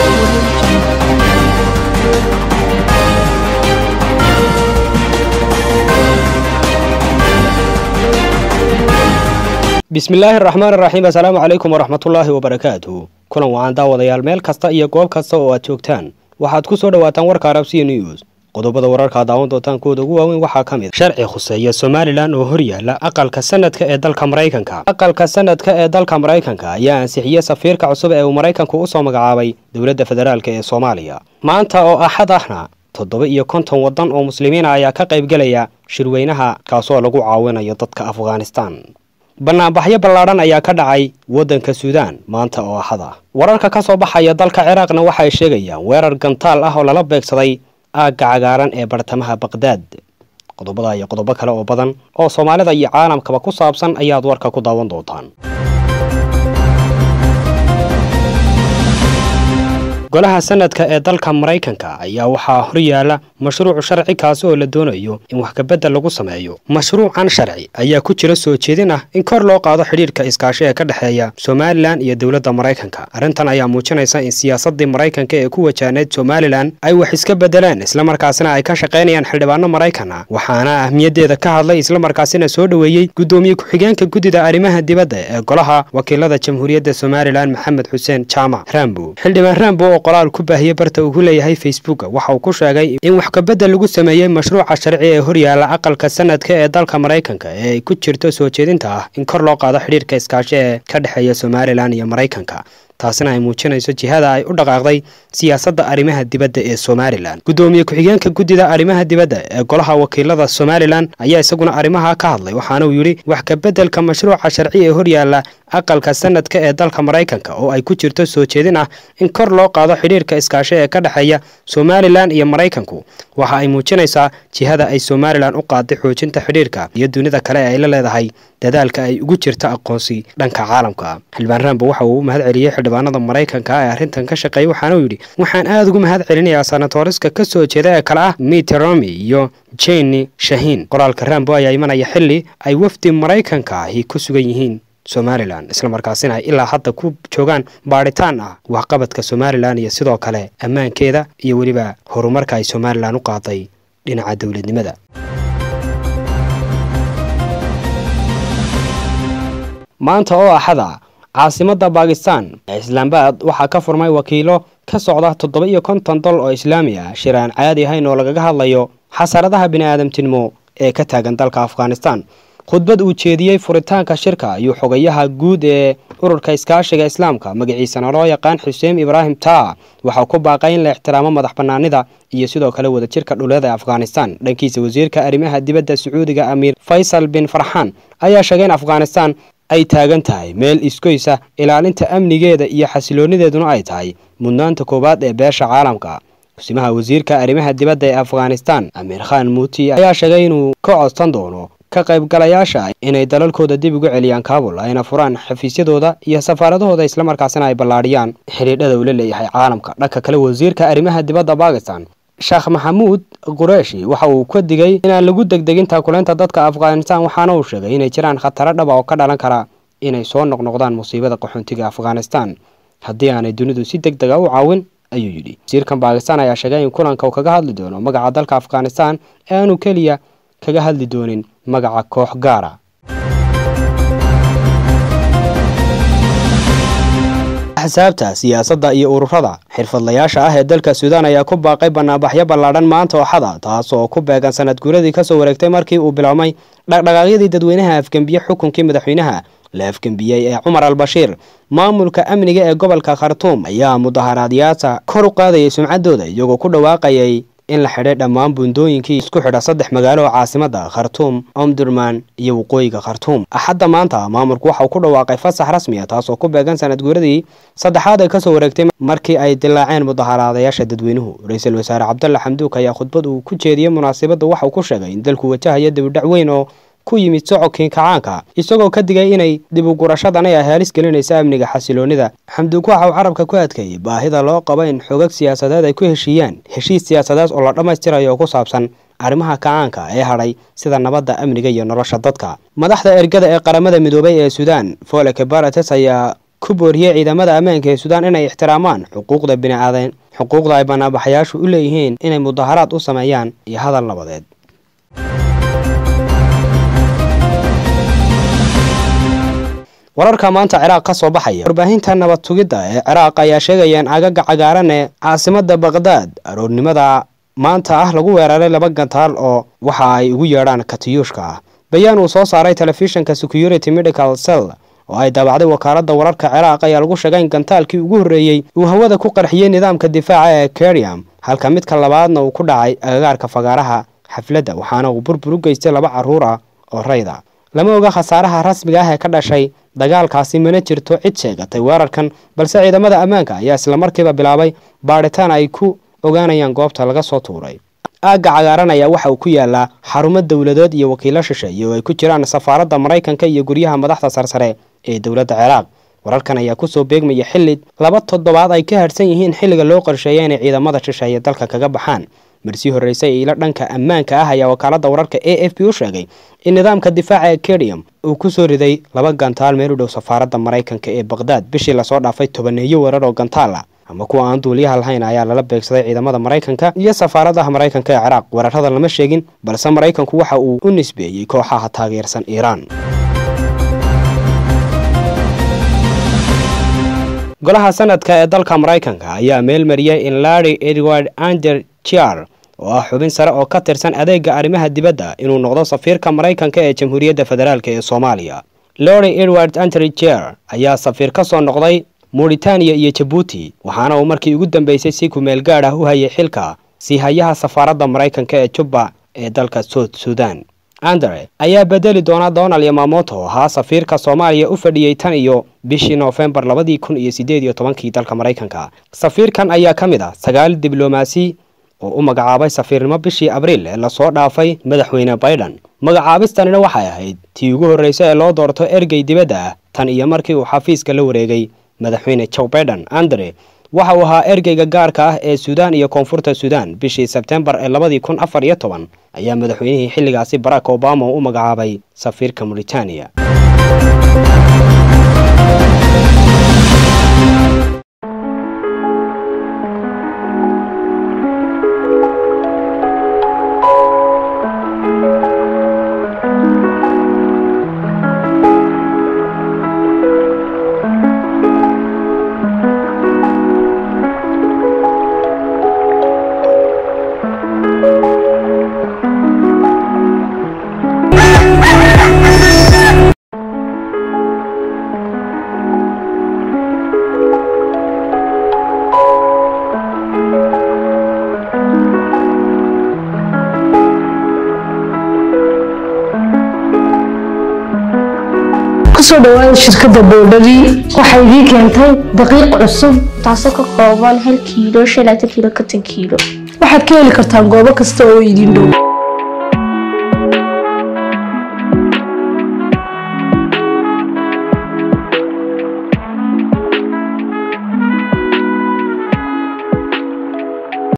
bismillaahi araxmaan araxiim assalaamu calaykum waraxmatullaahi wabarakaatu kulan wacan daawadayaal meel kasta iyo goob kasta oo aad joogtaan waxaad ku soo dhowaataan warka arabsiya news qodobada wararka daawan doontaan kuwooda ugu waaweyn waxaa ka mid sharci khuseeya somalilan oo horyaala aqalka sanadka ee dalka maraykanka aqalka sanadka ee dalka maraykanka ayaa ansixiyey safiirka cusub ee uu maraykanku usoo magacaabay dowladda federaalk ee soomaaliya maanta oo axad ahna toddoba iyo konton waddan oo muslimiina ayaa ka qaybgelaya shirweynaha kaasoo lagu caawinayo dadka afghanistan banaanbaxyo ballaadhan ayaa ka dhacay waddanka suudaan maanta oo axad ah wararka ka soo baxaya dalka ciraaqna waxay sheegayaan weerar gantaal ah oo lala beegsaday aagga cagaaran ee bartamaha baqdaad qodobada iyo qodobo kale oo badan oo soomaalida iyo caalamkaba ku saabsan ayaad warka ku daawan doontaan golaha sanadka ee dalka maraykanka ayaa waxaa horyaala mashruuc sharci kaasi oo la doonayo in wax kabedel lagu sameeyo mashruucan sharci ayaa ku jira soo jeedin ah in kor loo qaado xidhiirka iskaashi ee ka dhexeeya somalilan iyo dowladda maraykanka arrintan ayaa muujinaysa in siyaasadii maraykanka ee ku wajahneyd somalilan ay wax iska bedeleen islamarkaasina ay ka shaqaynayaan xildhibaano maraykan ah waxaana ahmiyaddeeda ka hadlay islamarkaasina soo dhoweeyey guddoomiye ku-xigeenka guddida arrimaha dibadda ee golaha wakiilada jamhuuriyadda somalilan maxamed xuseen jaamac rambo xildhibaan rambo qoraal ku baahiyey barta uu ku leeyahay facebook waxa uu ku sheegay in wax kabedel lagu sameeyey mashruuca sharci ee horyaala aqalka sanadka ee dalka maraykanka ee ay ku jirto soo jeedinta ah in kor loo qaado xidhiirka iskaashi ee ka dhexeeya somalilan iyo maraykanka taasina ay muujinayso jihada ay u dhaqaaqday siyaasadda arrimaha dibadda ee somalilan guddoomiye ku-xigeenka guddida arrimaha dibadda ee golaha wakiilada somalilan ayaa isaguna arrimaha ka hadlay waxaana uu yidhi wax kabeddelka mashruuca sharci ee horyaala aqalka sanadka ee dalka maraykanka oo ay ku jirto soo jeedin ah in kor loo qaado xidhiirka iskaashi ee ka dhexeeya somalilan iyo maraykanku waxa ay muujinaysaa jihada ay somalilan u qaaday xoojinta xidhiirka iyo dunida kale ee ay la leedahay dadaalka ay ugu jirta aqoonsi dhanka caalamka xildhibaan rambo waxa uu u mahad celiyey xildhibaanada maraykanka ee arrintan ka shaqeeyay waxaana uu yidhi waxaan aada ugu mahad celinayaa sanatoriska ka soo jeeda ee kale ah mitteromi iyo jeni shahiin qoraalka rambo ayaa imanaya xilli ay wafdi maraykanka ahi ku sugan yihiin somalilan islamarkaasina ay ilaa hadda ku joogaan baadhitaan ah waxqabadka somalilan iyo sidoo kale ammaankeeda iyo weliba horumarka ay somalilan u qaaday dhinaca dowladnimada maanta oo axada caasimadda baakistan ee islaambad waxaa ka furmay wakiilo ka socda toddoba iyo konton dol oo islaami ah shir aan caadi ahayn oo lagaga hadlayo xasaradaha bini-aadamtinimo ee ka taagan dalka afghanistan khudbad uu jeediyey furitaanka shirka ayuu xogayaha guud ee ururka iskaashiga islaamka magaciisana loo yaqaan xuseen ibraahim taa waxaa ku baaqay in la ixtiraamo madax banaanida iyo sidoo kale wadajirka dhuleed ee afghanistan dhankiisa wasiirka arrimaha dibadda sacuudiga amiir faysal bin farxaan ayaa sheegay in afghanistan ay taagan tahay meel iskoysa ilaalinta amnigeeda iyo xasiloonideeduna ay tahay mudnaanta koowaad ee beesha caalamka kusimaha wasiirka arrimaha dibadda ee afghanistan amiir khan muuti ayaa sheegay inuu ka codsan doono ka qaybgalayaasha inay dalalkooda dib ugu celiyaan kaabul ayna furaan xafiisyadooda iyo safaaradahooda islamarkaasina ay ballaadhiyaan xidhiidhada uu la leeyahay caalamka dhanka kale wasiirka arrimaha dibadda bakistan sheekh maxamuud qureeshi waxa uu ka digay inaan lagu degdegin taakuleynta dadka afghanistan waxaana uu sheegay inay jiraan khataro dhaba oo ka dhalan kara inay soo noqnoqdaan musiibada qaxoontiga afghanistan haddii aanay dunidu si deg dega u caawin ayuu yidhi wasiirkan bakistan ayaa sheegay in kulanka uu kaga hadli doono magaca dalka afghanistan ee aanu keliya kaga hadli doonin magaca koox gaara axsaabta siyaasadda iyo ururada xirfadlayaasha ah ee dalka suudaan ayaa ku baaqay banaanbaxyo ballaadhan maanta ooxada taas oo ku beegan sanad guuradii kasoo wareegtay markii uu biloomay dhaqdhaqaaqyadii dadweynaha afgembiye xukunkii madaxweynaha la afgembiyey ee cumar al bashiir maamulka amniga ee gobolka khartuum ayaa mudaharaadyaasha kor u qaadayay sumcaddooda iyagoo ku dhawaaqayay in la xidhay dhammaan buundooyinkii isku xidha saddex magaalo oo caasimada khartuum omdurman iyo waqooyiga khartuum axadda maanta maamulku waxa uu ku dhawaaqay fasax rasmi a taasoo ku beegan sanad guuradii saddexaad ee kasoo wareegtay markii ay dilaaceen mudaharaadayaasha dadweynuhu ra-iisul wasaare cabdalla xamduuk ayaa khudbad uu ku jeediyey munaasabadda waxa uu ku sheegay in dalku wajahayo dibidhac weyn oo ku yimid socodkii kacaanka isagoo ka digay inay dib u gurashadan ay haalis gelinaysa amniga xasiloonida xamduug waxa uu carabka ku adkeeyey baahida loo qabo in xogag siyaasadeed ay ku heshiiyaan heshiis siyaasadeed oo la dhammaystirayo oo ku saabsan arrimaha kacaanka ee hadhay sida nabadda amniga iyo nolosha dadka madaxda ergada ee qaramada midoobay ee suudaan foleke barates ayaa ku booriyey ciidamada ammaanka ee suudaan inay ixtiraamaan xuquuqda bini'aadan xuquuqda ay banaanbaxayaashu u leeyihiin inay mudaharaad u sameeyaan iyo hadal nabadeed wararka maanta ciraaq ka soo baxaya warbaahinta nabad tugidda ee ciraaq ayaa sheegaya in agaga cagaaran ee caasimada baqdaad aroornimada maanta ah lagu weeraray laba gantaal oo waxa ay ugu yeedhaan katiyuushka ah bayaan uu soo saaray telefishinka security medical cell oo ay daabacday wakaaladda wararka ciraaq ayaa lagu sheegay in gantaalkii ugu horreeyey uu hawada ku qarxiyey nidaamka difaaca ee keriam halka midka labaadna uu ku dhacay agagaarka fagaaraha xafladda waxaana uu burbur u geystay laba carruur ah oo rayda lama oga khasaaraha rasmiga ah ee ka dhashay dagaalkaasi mana jirto cid sheegatay weerarkan balse ciidamada ammaanka ayaa islamarkiiba bilaabay baadhitaan ay ku ogaanayaan goobta laga soo tuuray aagga cagaaran ayaa waxa uu ku yaalaa xarumo dowladeed iyo wakiilo shisheeye oo ay ku jiraan safaaradda maraykanka iyo guryaha madaxda sarsare ee dowladda ciraaq wararkan ayaa kusoo beegmaya xilli laba toddobaad ay ka hadhsan yihiin xilliga loo qorsheeya inay ciidamada shisheeye dalka kaga baxaan marsii horreysay ilo dhanka ammaanka ah ayaa wakaaladda wararka a f b u sheegay in nidaamka difaaca ee kedium uu ku soo riday laba gantaal meel u dhow safaaradda maraykanka ee baqdaad bishii lasoo dhaafay tobaneeyo weerar oo gantaal ah ama kuwa aan duuliyaha lahayn ayaa lala beegsaday ciidamada maraykanka iyo safaaradaha maraykanka ee ciraaq weerarada lama sheegin balse maraykanku waxa uu u nisbeeyey kooxaha taageersan iiraan golaha sanadka ee dalka maraykanka ayaa meel mariyay in larry edward ander chiar oo ah xubin sare oo ka tirsan adeega arrimaha dibadda inuu noqdo safiirka maraykanka ee jamhuuriyadda federaalk ee soomaaliya larry edward ander chiar ayaa safiir ka soo noqday mauritaniya iyo jabuuti waxaana uu markii ugu dambeysay si kumeel gaad ah u hayay xilka siihayaha safaaradda maraykanka ee jubba ee dalka soud suudan andre ayaa bedeli doona donald yamamoto oo ahaa safiirka soomaaliya u fadhiyey tan iyo bishii noofembar labadii kun iyo sideed iyo tobankii dalka maraykanka safiirkan ayaa ka mid ah sagaal diblomaasi oo u magacaabay safiirnimo bishii abriil ee lasoo dhaafay madaxweyne baydhan magacaabistanina waxay ahayd tii ugu horreysay ee loo doorto ergey dibadda ah tan iyo markii uu xafiiska la wareegay madaxweyne joe baiden andre waxa uu ahaa ergeyga gaarka ah ee suudaan iyo koonfurta suudaan bishii sebtembar ee labadii kun afar iyo toban ayaa madaxweynihii xilligaasi barack obama u magacaabay safiirka mauritaniya kusoo dhawaada shirkadda boodhari waxay idiin keentay daqiiq cusub taasoo ka kooban hal kiilo shan laatan kiilo konton kiilo waxaad ka heli kartaan goobo kasta oo idin dhow